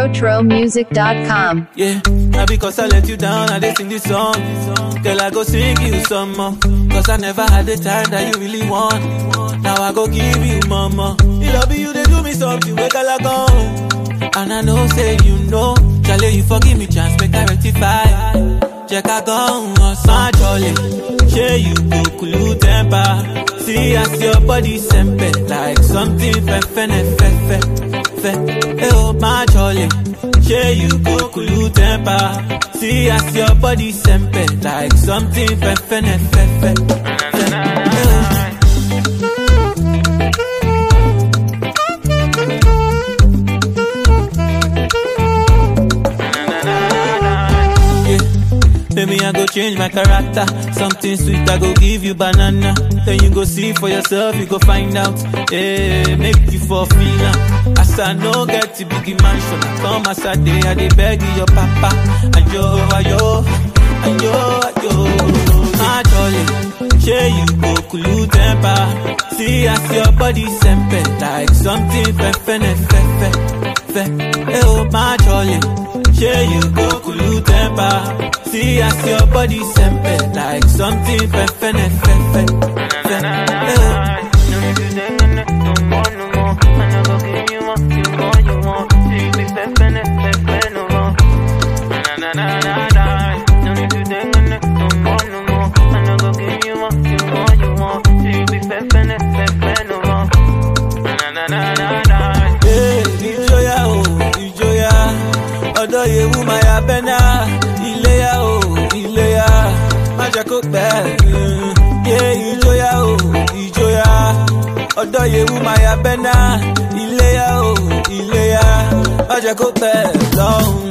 RetroTroMusic.com. Yeah, now because I let you down, I did sing this song. Girl, I go sing you some more. Cause I never had the time that you really want. Now I go give you mama. You love you, they do me something, wake I go. And I know, say you know. Charlie, you forgive me, chance, make I rectify. Check I go on my jolly. Share you go cool temper. See as your body sempe like something fe fe ne fe fe fe. Eh oh my jolly. Share you go cool temper. See as your body sempe like something fe fe ne fe fe fe. Eh, oh. Yeah. Maybe I go change my character. Something sweet, I go give you banana. Then you go see for yourself, you go find out. Yeah, make you for feel am. As I no get to big mansion, I come as I day, I dey beg you, your papa. Ayo, ayo, ayo, ayo. My jolly, share you go cool temper. See as your body sempe like something fe fe ne fe fe fe. Eh oh, my jolly. Share you go cool temper. See as your body sempe like something fe fe ne fe fe fe. Eh oh. Hey, ìjọyà o ìjọyà ọ̀dọ̀ yewu máa ya bẹ́nà iléyà o iléyà má jẹ́ kó pẹ́. Yé ìjọyà o ìjọyà ọ̀dọ̀ yewu máa ya bẹ́nà iléyà o iléyà má jẹ́ kó pẹ́ lọ́hùn.